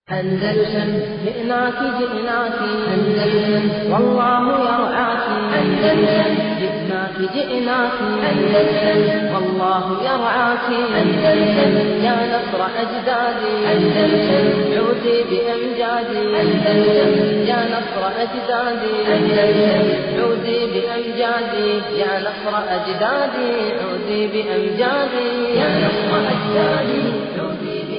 أندلسن جئناك جئناك أندلسن والله يرعاك أندلسن جئناك جئناك أندلسن والله يرعاك أندلسن يا نصر أجدادي أندلسن عودي بأمجادي أندلسن يا نصر أجدادي أندلسن عودي بأمجادي يا نصر أجدادي عودي بأمجادي يا نصر أجدادي عودي بأمجادي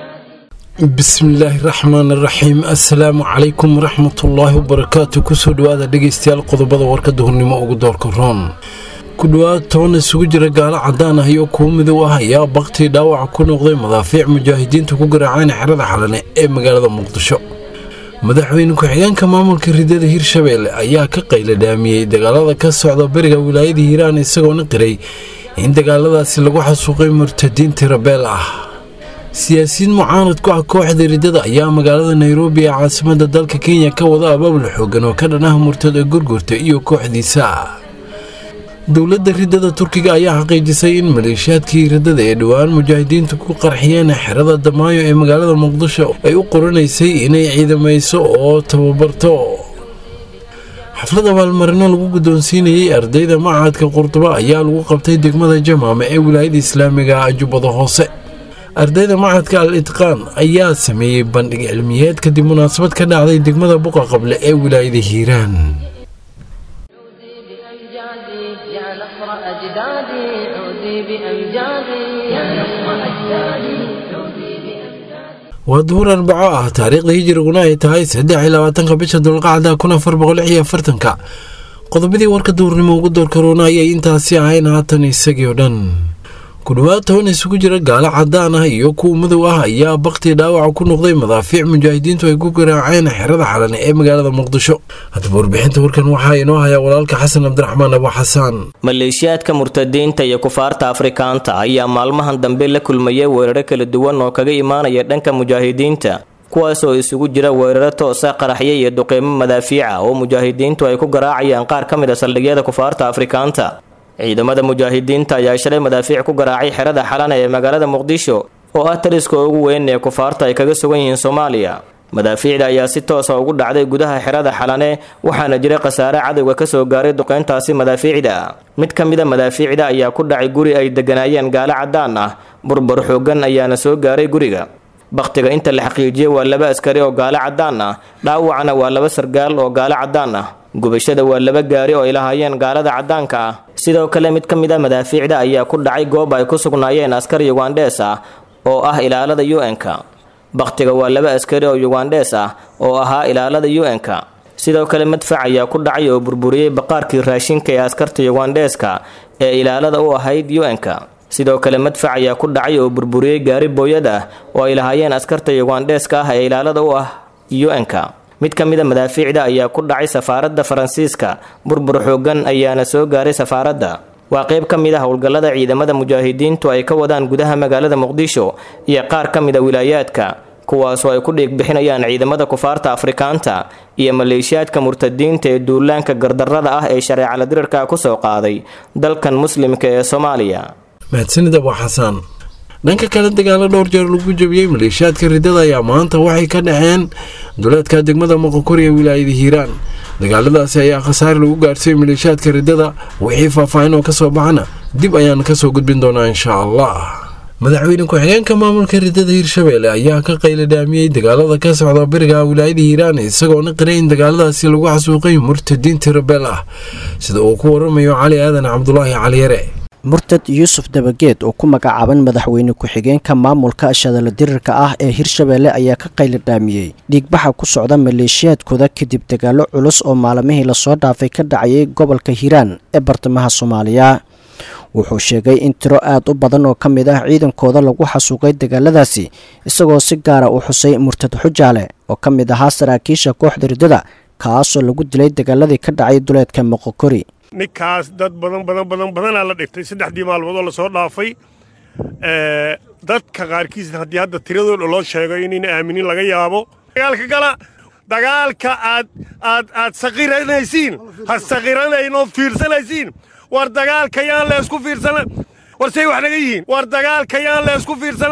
bismillaahi raxmaan raxiim assalaamu calaykum waraxmatullaahi wabarakaatu kusoo dhawaada dhegeystayaal qodobada warkada hurnimo ugu doorka roon ku dhowaad toban isugu jira gaalo cadaan ah iyo kuwo midow ah ayaa baktii dhaawaca ku noqday madaafiic mujaahidiinta ku garaaceen xerada xalane ee magaalada muqdisho madaxweyne ku-xigeenka maamulka ridada hirshabeelle ayaa ka qayla dhaamiyey dagaalada ka socda beriga wilaayada hiiraan isagoona qiray in dagaaladaasi lagu xasuuqay murtadiin tirabeel ah siyaasiyiin mucaanad ku ah kooxda riddada ayaa magaalada nairobi ee caasimada dalka kenya ka wada abaabul xoogan oo ka dhanaha murtada gurgurta iyo kooxdiisa dowladda riddada turkiga ayaa xaqiijisay in maleeshiyaadkii riddada ee dhowaan mujaahidiintu ku qarxiyeen xerada damaayo ee magaalada muqdisho ay u qoranaysay inay ciidamayso oo tababarto xaflad abaalmarino lagu guddoonsiinayey ardayda macahadka qurduba ayaa lagu qabtay degmada jamaama ee wilaayada islaamiga jubbada hoose ardayda macadka al itqaan ayaa sameeyey bandhig cilmiyeed kadib munaasabad ka dhacday degmada buqa qable ee wilaayada hiiraan عودي بأمجادي يا نصر أجدادي عودي بأمجادي يا نصر أجدادي عودي بأمجادي waa duhur arbaco ah taariikhda hijiriguna ay tahay saddex iyo labaatanka bisha dulqacda kun afar boqol lix iyo afartanka qodobadii warka duurnimo ugu door karoona ayay intaasi ahayn haatan isagii oo dhan ku dhowaad toban isugu jira gaalo cadaan ah iyo kuwa madow ah ayaa baktii dhaawaca ku noqday madaafiic mujaahidiintu ay ku garaaceen xerada xalane ee magaalada muqdisho haddaba warbixinta warkan waxaa inoo hayaa walaalka xasan cabdiraxmaan abo xasaan maleeshiyaadka murtadiinta iyo kufaarta afrikaanta ayaa maalmahan dambe la kulmayay weeraro kala duwan oo kaga imaanaya dhanka mujaahidiinta kuwaas oo isugu jira weeraro toosa qaraxya iyo duqeymo madaafiica oo mujaahidiintu ay ku garaacayaan qaar ka mid a saldhigyada kufaarta afrikaanta ciidamada mujaahidiinta ayaa shalay madaafiic ku garaacay xerada xalana ee magaalada muqdisho oo ah taliska ugu weyn ee kufaarta ay kaga sugan yihiin soomaaliya madaafiicda ayaa si toosa ugu dhacday gudaha xerada xalane waxaana jira khasaare cadowga kasoo gaaray duqeyntaasi madaafiicda mid ka mida madaafiicda ayaa ku dhacay guri ay deganaayeen gaalo cadaan ah burbur xoogan ayaana soo gaaray guriga bakhtiga inta la xaqiijiyey waa laba askari oo gaalo cadaan ah dhaawacna waa laba sargaal oo gaalo cadaan ah gubashada waa laba gaari oo ay lahaayeen gaalada caddaanka ah sidoo kale mid ka mid a madaafiicda ayaa ku dhacay goob ay ku sugnaayeen askar yugandhees ah oo ah ilaalada u-n-ka bakhtiga waa laba askari oo yugandhees ah oo ahaa ilaalada u-n-ka sidoo kale madfac ayaa ku dhacay oo burburiyey baqaarkii raashinka ee askarta yugandheeska ee ilaalada u ahayd u-n-ka sidoo kale madfac ayaa ku dhacay oo burburiyey gaari booyad ah oo ay lahaayeen askarta yugandheeska ah ee ilaalada u ah u-n-ka mid ka mid a madaafiicda ayaa ku dhacay safaaradda faransiiska burbur xoogan ayaana soo gaaray safaaradda waa qayb ka mid a howlgallada ciidamada mujaahidiintu ay ka wadaan gudaha magaalada muqdisho iyo qaar ka mid a wilaayaadka kuwaasoo ay ku dhiig bixinayaan ciidamada kufaarta afrikaanta iyo maleeshiyaadka murtadiinta ee duulaanka gardarrada ah ee shareecala dirirka kusoo qaaday dalkan muslimka ee soomaaliya mahadsanid abo xasaan dhanka kale dagaalo dhowr jeer lagu jabiyey maleeshiyaadka riddada ayaa maanta waxay ka dhaceen duleedka degmada moqokori ee wilaayada hiiraan dagaaladaasi ayaa khasaare lagu gaarsiiyey maleeshiyaadka riddada wixii faahfaahin oo kasoo baxana dib ayaan kasoo gudbin doonaa insha allah madaxweyne ku-xigeenka maamulka riddada hirshabeelle ayaa ka qayla dhaamiyey dagaalada ka socda beriga wilaayada hiiraan isagoona qiray in dagaaladaasi lagu xasuuqay murtadiin tirabeel ah sida uu ku waramayo cali aadan cabdulaahi caliyare murtad yuusuf dabageed oo ku magacaaban madaxweyne ku-xigeenka maamulka shadala dirirka ah ee hirshabeelle ayaa ka qayla dhaamiyey dhiigbaxa ku socda maleeshiyaadkooda kadib dagaalo culus oo maalmihii lasoo dhaafay ka dhacayay gobolka hiiraan ee bartamaha soomaaliya wuxuu sheegay in tiro aad u badan oo ka mid ah ciidankooda lagu xasuuqay dagaaladaasi isagoo si gaara u xusay murtad xujaale oo ka mid ahaa saraakiisha kooxda riddada kaasoo lagu dilay dagaaladii ka dhacay duleedka moqokori ninkaas dad badan badan badan badanaa la dhigtay saddexdii maalmood oo lasoo dhaafay dadka qaarkiis haddii hadda tiradooda loo sheego inayna aaminin laga yaabo dagaalka gala dagaalka aad aad aad saqiranaysiin ha saqiranayn oo fiirsanaysiin war dagaalka yaan la isku fiirsana war say wax naga yihiin war dagaalka yaan la isku fiirsana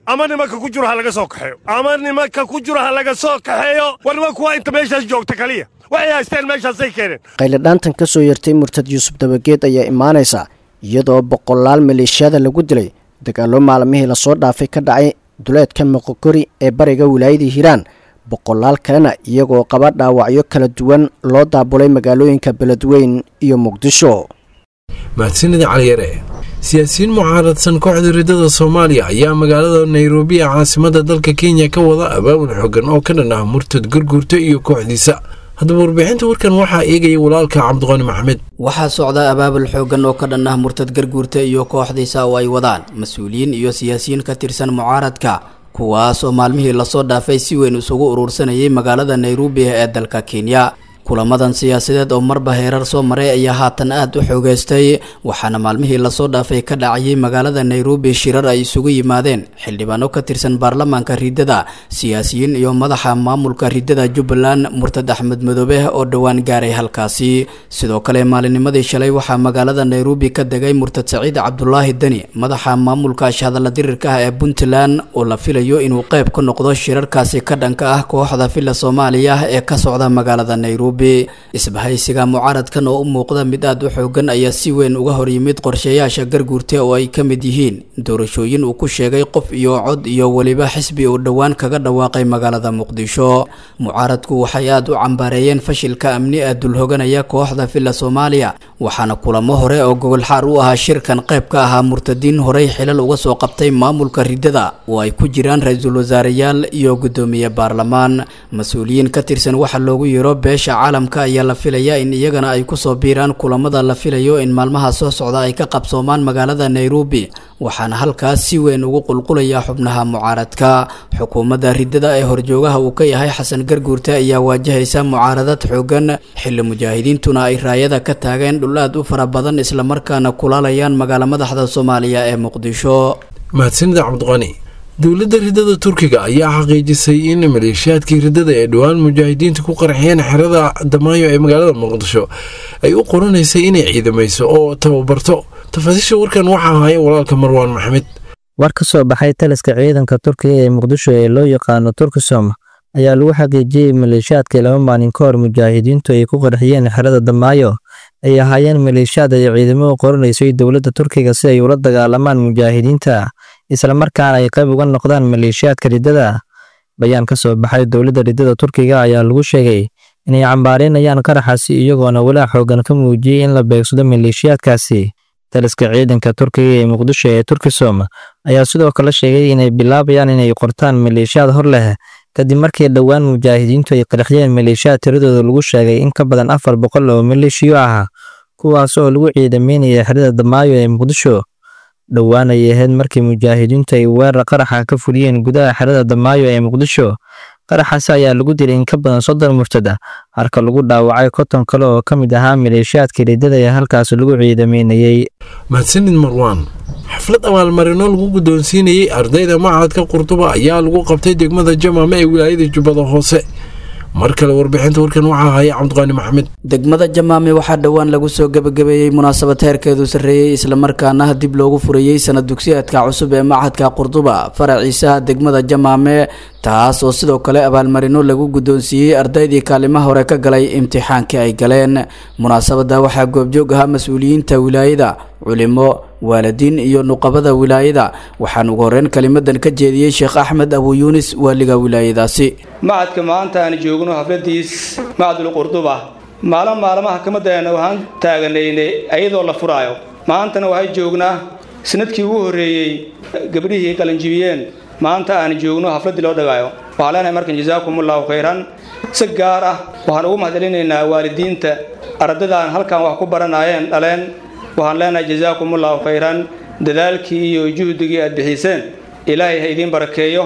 ama nimanka ku jiro ha laga soo kaxeeyo ama nimanka ku jiro ha laga soo kaxeeyo war nimanku waa inta meeshaas joogta kaliya waxay haysteen meeshaasay keeneen qayladhaantan ka soo yartay murtad yuusuf dabageed ayaa imaanaysa iyadoo boqolaal maleeshiyada lagu dilay dagaallo maalmihii lasoo dhaafay ka dhacay duleedka moqokori ee bariga wilaayadii hiiraan boqolaal kalena iyagoo qaba dhaawacyo kala duwan loo daabulay magaalooyinka beledweyn iyo muqdisho mahadsanida caliyare siyaasiyiin mucaaradsan kooxda riddada soomaaliya ayaa magaalada nairobi ee caasimada dalka kenya ka wada abaabul xoogan oo ka dhan ah murtad gurguurta iyo kooxdiisa haddaba warbixinta warkan waxaa eegaya walaalka cabdiqani maxmed waxaa socda abaabul xoogan oo ka dhan ah murtad garguurta iyo kooxdiisa oo ay wadaan mas-uuliyiin iyo siyaasiyiin ka tirsan mucaaradka kuwaas oo maalmihii lasoo dhaafay si weyn isugu urursanayay magaalada nairobi ee dalka kenya kulamadan siyaasadeed oo marba heerar soo maray ayaa haatan aada u xoogeystay waxaana maalmihii lasoo dhaafay ka dhacayay magaalada nairobi shirar ay isugu yimaadeen xildhibaano ka tirsan baarlamaanka riddada siyaasiyiin iyo madaxa maamulka riddada jubbaland murtad axmed madoobe oo dhowaan gaaray halkaasi sidoo kale maalinimadii shalay waxaa magaalada nairobi ka degay murtad saciid cabdulaahi deni madaxa maamulka shahadalla dirirka ah ee puntland oo la filayo inuu qayb ka noqdo shirarkaasi ka dhanka ah kooxda villa soomaaliya ee ka socda magaalada nairobi isbahaysiga mucaaradkan oo u muuqda mid aada u xoogan ayaa si weyn uga horyimid qorshayaasha garguurta oo ay ka mid yihiin doorashooyin uu ku sheegay qof iyo cod iyo weliba xisbi uu dhowaan kaga dhawaaqay magaalada muqdisho mucaaradku waxay aada u cambaareeyeen fashilka amni ee dulhoganaya kooxda villa soomaaliya waxaana kulamo hore oo gogol xaar u ahaa shirkan qayb ka ahaa murtadiin horey xilal uga soo qabtay maamulka riddada oo ay ku jiraan ra-iisul wasaareyaal iyo guddoomiye baarlamaan mas-uuliyiin ka tirsan waxa loogu yeero beesha caalamka ayaa la filayaa in iyagana ay kusoo biiraan kulamada la filayo in maalmaha soo socda ay ka qabsoomaan magaalada nairobi waxaana halkaas si weyn ugu qulqulaya xubnaha mucaaradka xukuumadda riddada ee horjoogaha uu ka yahay xasan garguurta ayaa waajahaysa mucaaradad xoogan xilli mujaahidiintuna ay raayada ka taageen dhul aad u fara badan islamarkaana kulaalayaan magaala madaxda soomaaliya ee muqdisho mahadsanida cabdiqani dowladda riddada turkiga ayaa xaqiijisay in maleeshiyaadkii riddada ee dhowaan mujaahidiinta ku qarxiyeen xerada damaayo ee magaalada muqdisho ay u qoranaysay inay ciidamayso oo tababarto tafaasiisha warkan waxaa haya walaalka marwaan maxamed war ka soo baxay taliska ciidanka turkiga ee muqdisho ee loo yaqaano turkisom ayaa lagu xaqiijiyey maleeshiyaadkii laba maalin ka hor mujaahidiintu ay ku qarxiyeen xerada damaayo ay ahaayeen maleeshiyaad ay ciidamo u qoranaysay dowladda turkiga si ay ula dagaalamaan mujaahidiinta islamarkaana ay qayb uga noqdaan maleeshiyaadka riddada bayaan ka soo baxay dowladda riddada turkiga ayaa lagu sheegay inay cambaareynayaan qaraxaasi iyagoona walaa xoogan ka muujiyey in la beegsado maleeshiyaadkaasi taliska ciidanka turkiga ee muqdisho ee turkisom ayaa sidoo kale sheegay inay bilaabayaan inay qortaan maleeshiyaad hor leh kadib markii dhowaan mujaahidiintu ay qarxiyeen maleeshiyaad tiradooda lagu sheegay in ka badan afar boqol oo maleeshiyo ah kuwaas oo lagu ciidameynaya xerada damaayo ee muqdisho dhowaan ay ahayd markii mujaahidiintu ay weerar qaraxa ka fuliyeen gudaha xerada damaayo ee muqdisho qaraxaasi ayaa lagu dilay in ka badan soddon murtad ah halka lagu dhaawacay konton kale oo ka mid ahaa maleeshiyaadka riddada ee halkaas lagu ciidameynayey mahadsanid marwaan xaflad abaalmarino lagu guddoonsiinayey ardayda machadka qurduba ayaa lagu qabtay degmada jamaame ee wilaayada jubbada hoose mar kale warbixinta warkan waxaa haya cabdiqaani maxamed degmada jamaame waxaa dhowaan lagu soo gebagabeeyey munaasabad heerkeedu sarreeyey islamarkaana dib loogu furayey sanad dugsiyaadka cusub ee machadka qurduba faraciisaha degmada jamaame taas oo sidoo kale abaalmarino lagu guddoonsiiyey ardaydii kaalimaha hore ka galay imtixaankii ay galeen munaasabadda waxaa goobjoog ahaa mas-uuliyiinta wilaayada culimo waalidiin iyo nuqabada wilaayada waxaan ugu horreyn kelimadan ka jeediyey sheekh axmed abu yuunis waaliga wilaayadaasi macadka maanta aan joogno hafladiis macadul qurduba maalin maalmaha kamadana waxaan taaganaynay ayadoo la furaayo maantana waxay joognaa sanadkii ugu horreeyey gabdhihii qalinjibiyeen maanta aan joogno hafladdii loo dhagaayo waxaan leenahay markan jasaakumullahu khayran si gaar ah waxaan ugu mahadcelinaynaa waalidiinta ardadaan halkan wax ku baranaayeen dhaleen waxaan leenahay jasaakumullahu khayran dadaalkii iyo juhdigii aad bixiseen ilaahay ha idiin barakeeyo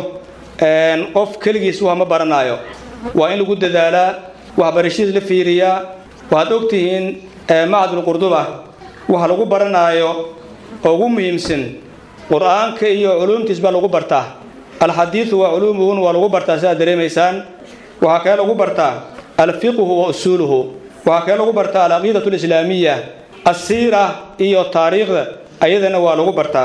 qof keligiis wax ma baranaayo waa in lagu dadaalaa waxbarashadiis la fiiriyaa waxaad ogtihiin macadul qurduba waxa lagu baranaayo oo ugu muhiimsan qur-aanka iyo culuumtiis baa lagu bartaa alxadiidu waa culuumuhun waa lagu bartaa sidaad dareemaysaan waxaa kale lagu bartaa alfiqhu wa usuuluhu waxaa kale lagu bartaa alcaqiidatu alislaamiya asiira iyo taariikhda ayadana waa lagu bartaa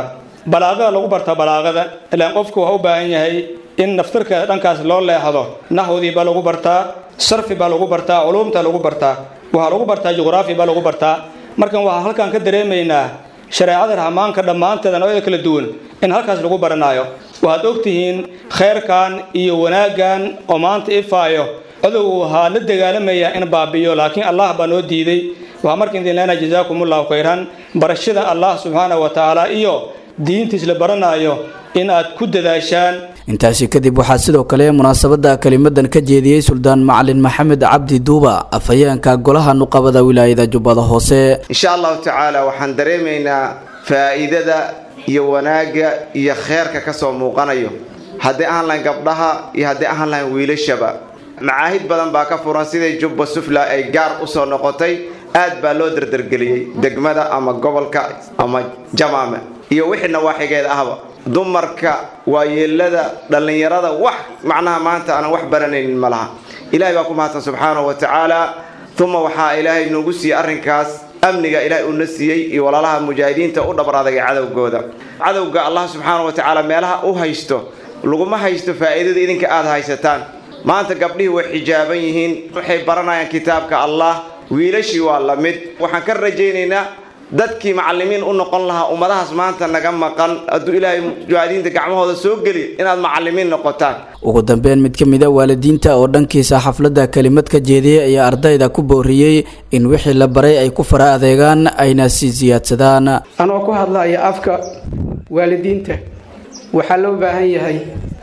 balaaqada lagu bartaa balaaqada ilaan qofku waa u baahan yahay in naftirka dhankaas loo leexdo naxwdii baa lagu bartaa sarfi baa lagu bartaa culuumta lagu bartaa waxaa lagu bartaa juqraafi baa lagu bartaa markan waxaa halkan ka dareemaynaa shareecada raxmaanka dhammaanteeda noocyada kala duwan in halkaas lagu baranaayo waxaad ogtihiin khayrkan iyo wanaaggan oo maanta ifaayo codowgu waxaa la dagaalamaya in baabiyo laakiin allah baa noo diiday waxaa marka idin leenahay jazaakumullahu khayran barashada allah subxaana wa tacaala iyo diintiis la baranaayo in aad ku dadaashaan intaasi kadib waxaa sidoo kale munaasabada kelimadan ka jeediyey suldaan macalin maxamed cabdi duuba afhayeenka golaha nuqabada wilaayada jubbada hoose insha allahu tacaala waxaan dareemaynaa faa'iidada iyo wanaagga iyo kheerka ka soo muuqanayo haddii ahaan lahayn gabdhaha iyo haddii ahaan lahayn wiilashaba macaahid badan baa ka furan sidai jubba sufla ay gaar u soo noqotay aad baa loo dardargeliyey degmada ama gobolka ama jamaame iyo wixii nawaaxigeeda ahba dumarka waayeelada dhallinyarada wax macnaha maanta aanan wax baranaynin ma laha ilaahay baa ku mahadsan subxaanahu wa tacaala uma waxaa ilaahay noogu siiyey arrinkaas amniga ilaahay uuna siiyey iyo walaalaha mujaahidiinta u dhabar adagay cadowgooda cadowga allah subxaanahu wa tacaala meelaha u haysto laguma haysto faa'iidada idinka aada haysataan maanta gabdhihii way xijaaban yihiin waxay baranayaan kitaabka allah wiilashii waa la mid waxaan ka rajaynaynaa dadkii macallimiin u noqon lahaa ummadahaas maanta naga maqan hadduu ilaahay mujaahidiinta gacmahooda soo geli inaad macallimiin noqotaan ugu dambeyn mid ka mid a waalidiinta oo dhankiisa xafladda kelimad ka jeediyey ayaa ardayda ku booriyey in wixii la baray ay ku fara adeegaan ayna sii siyaadsadaan anoo ku hadlaya afka waalidiinta waxaa loo baahan yahay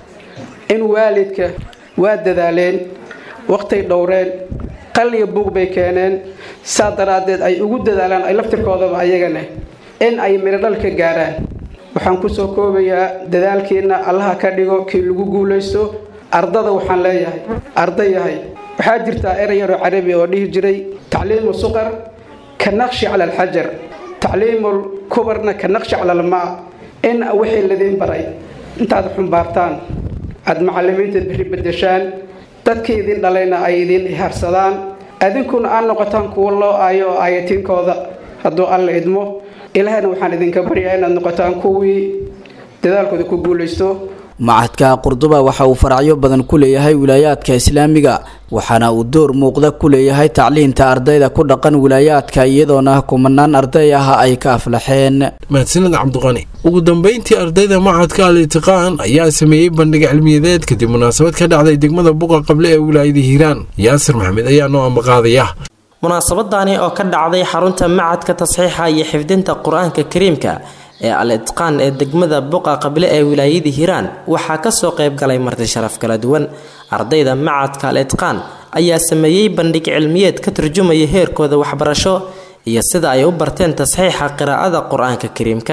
in waalidka waa dadaaleen waqtay dhowreen qal iyo buuq bay keeneen saa daraaddeed ay ugu dadaalaan ay laftirkoodaba ayagana in ay mirodhal ka gaaraan waxaan kusoo koobayaa dadaalkiina allaha ka dhigo kii lagu guulaysto ardada waxaan leeyahay arda yahay waxaa jirtaa erey yaroo carabi oo dhihi jiray tacliimu suqar ka naqshi cala alxajar tacliimul kubarna ka naqshi cala almaa in wixii ladiin baray intaad xumbaartaan aada macallimiinta biri bedeshaan dadkii idin dhalayna ay idin ihaarsadaan adinkuna aad noqotaan kuwa loo aayo oo aayatiinkooda hadduu alla idmo ilaahayna waxaan idinka baryaa inaad noqotaan kuwii dadaalkooda ku guulaysto macadka qurduba waxa uu faracyo badan ku leeyahay wilaayaadka islaamiga waxaana uu door muuqda ku leeyahay tacliinta ardayda ku dhaqan wilaayaadka iyadoona kumanaan arday ah ay ka aflaxeen mahadsanid cabdiqani ugu dambeyntii ardayda macadka al itiqaan ayaa sameeyey bandhig cilmiyadeed kadib munaasabad ka dhacday degmada buqa qable ee wilaayada hiiraan yaasir maxamed ayaa noo ambaqaadaya munaasabadani oo ka dhacday xarunta macadka tasxiixa iyo xifdinta qur-aanka kariimka ee al itqaan ee degmada buqa qable ee wilaayada hiiraan waxaa kasoo qayb galay marti sharaf kala duwan ardayda macadka al itqaan ayaa sameeyey bandhig cilmiyeed ka turjumaya heerkooda waxbarasho iyo sida ay u barteen tasxiixa qiraa'ada qur-aanka kariimka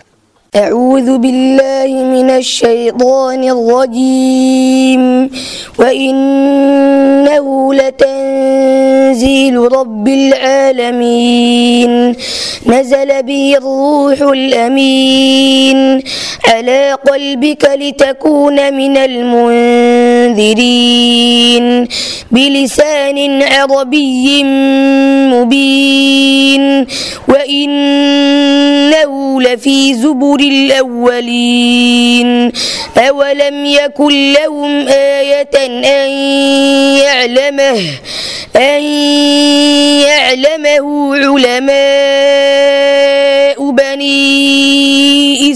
أعوذ بالله من الشيطان الرجيم وإنه لتنزيل رب العالمين نزل به الروح الأمين على قلبك لتكون من المنذرين بلسان عربي مبين وإنه لفي زبر الأولين أولم يكن لهم آية أن يعلمه أن يعلمه علماء بني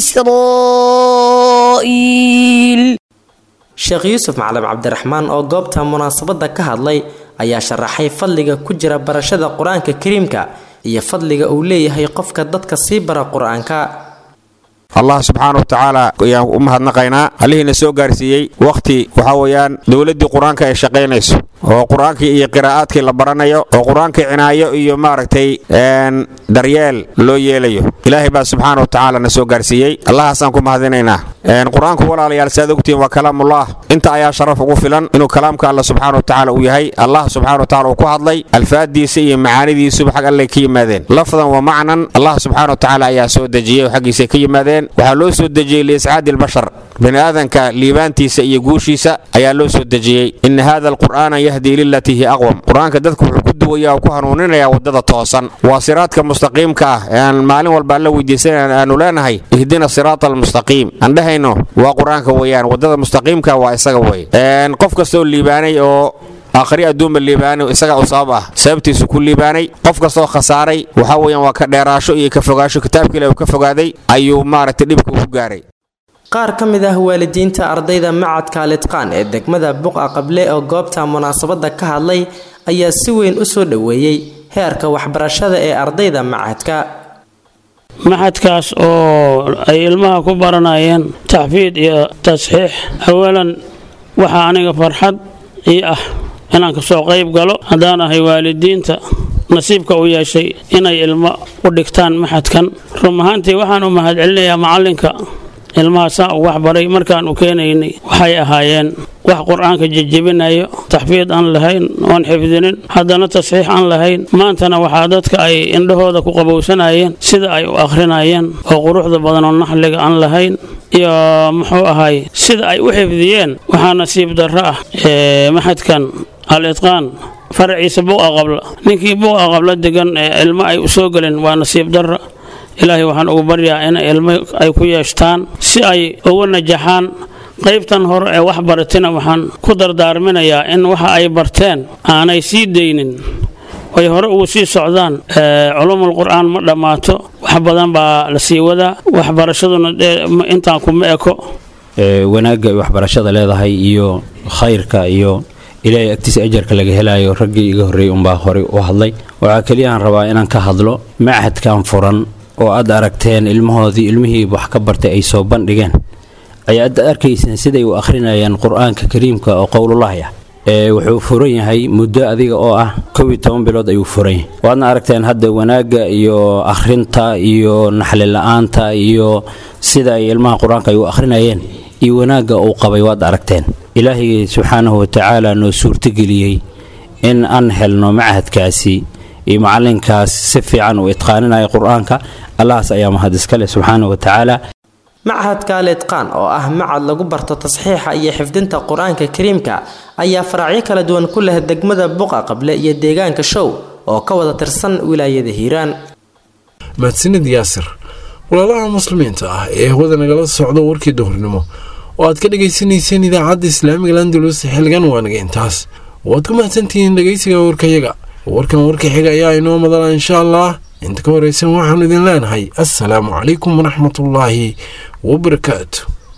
إسرائيل sheekh yuusuf macalin cabdiraxmaan oo goobta munaasabadda ka hadlay ayaa sharaxay fadliga ku jira barashada qur-aanka kariimka iyo fadliga uu leeyahay qofka dadka sii bara qur-aanka allah subxaana wa tacaala ayaan u mahadnaqaynaa allihiina soo gaarsiiyey wakhti waxaa weeyaan dowladdii qur-aanka ay shaqaynayso oo qur-aankii iyo qiraa'aadkii la baranayo oo qur-aankii cinaayo iyo maaragtay daryeel loo yeelayo ilaahay baa subxaana wa tacaala na soo gaarsiiyey allahaasaan ku mahadinaynaa qur-aanku walaalayaal saad ogtihiin waa kalaamullah inta ayaa sharaf ugu filan inuu kalaamka alla subxaana wa tacaala uu yahay allah subxaana wa tacala uu ku hadlay alfaadiisa iyo macaanidiisuba xag allay ka yimaadeen lafdan wa macnan allah subxaana wa tacaala ayaa soo dejiyey oo xaggiisay ka yimaadeen waxaa loo soo dejiyey liiscaadi albashar bini aadanka liibaantiisa iyo guushiisa ayaa loo soo dejiyey ina hada alqur'aana yahdii lilatii hi aqwam qur-aanka dadku wuxuu ku hagaya oo ku hanuuninaya waddada toosan waa siraadka mustaqiimka ah ee aan maalin walba alla weydiisan aanu leenahay ihdina siraata almustaqiim aan dhehayno waa qur-aanka weeyaan waddada mustaqiimka waa isaga wey qof kastoo liibaanay oo aakhri adduunba liibaanay isaga u sabab ah sababtiisu ku liibaanay qof kastoo khasaaray waxa weeyaan waa ka dheeraasho iyo ka fogaasho kitaabka ilahi uu ka fogaaday ayuu maaragtay dhibka ugu gaaray qaar ka mid ah waalidiinta ardayda macadka alitqaan ee degmada buqa qable oo goobta munaasabadda ka hadlay ayaa si weyn u soo dhoweeyey heerka waxbarashada ee ardayda macadka maxadkaas oo ay ilmaha ku baranayeen taxfiid iyo tasxiix awalan waxaa aniga farxad ii ah inaan kasoo qayb galo haddaan ahay waalidiinta nasiibka u yeeshay inay ilmo u dhigtaan maxadkan run ahaantii waxaan u mahadcelinayaa macallinka ilmaha saa uu waxbaray markaan u keenaynay waxay ahaayeen wax qur-aanka jejebinayo taxfiid aan lahayn oon xifdinin haddana tasxiix aan lahayn maantana waxaa dadka ay indhahooda ku qabowsanayeen sida ay u akhrinayeen oo quruxda badan oo naxliga aan lahayn iyo muxuu ahay sida ay u xifdiyeen waxaa nasiib darro ah maxadkan al itqaan faraciisa buqa qabla ninkii buqa qabla degan ee ilmo ay u soo gelin waa nasiib darro ilaahay waxaan ugu baryaa in ilmo ay ku yeeshtaan si ay ugu najaxaan qaybtan hore ee wax baratina waxaan ku dardaarminayaa in waxa ay barteen aanay sii daynin ay hore ugu sii socdaan culumul qur'aan ma dhammaato wax badan baa la sii wadaa waxbarashaduna intaan kuma eko wanaagga ay waxbarashada leedahay iyo khayrka iyo ilaahay agtiisa ajarka laga helayo raggii iga horreeyey unbaa horey u hadlay waxaa keliyaaan rabaa inaan ka hadlo machadkan furan oo aad aragteen ilmahoodii ilmihii wax ka bartay ay soo bandhigeen ayaad arkayseen siday u akhrinayaan qur-aanka kariimka oo qowlullaahi ah ee wuxuu furan yahay muddo adiga oo ah kow iyo toban bilood ayuu furan yahay waadna aragteen hadda wanaagga iyo akhrinta iyo naxli la-aanta iyo sida ay ilmaha qur-aanka ay u akhrinayeen iyo wanaagga uu qabay waad aragteen ilaahay subxaanahu watacaala noo suurtogeliyey in aan helno machadkaasi iyo macalinkaas si fiican uu itqaaninaya qur-aanka allahaas ayaa mahad iskale subxaana wa tacaala machadka alitqaan oo ah macad lagu barto tasxiixa iyo xifdinta qur-aanka kariimka ayaa faracyo kala duwan ku leh degmada buqa qable iyo deegaanka show oo ka wada tirsan wilaayada hiiraan mahadsanid yaasir walaalaha muslimiinta ah ee hawada nagala socdo warkii duhurnimo oo aad ka dhagaysanayseen idaacadda islaamiga landulus xilgan waanaga intaas waad ku mahadsantihiin dhegaysiga warkayaga warkan warka xiga ayaa inoo madala insha allah inta ka horeysan waxaanu idin leenahay assalaamu calaykum waraxmatullaahi wabarakaatu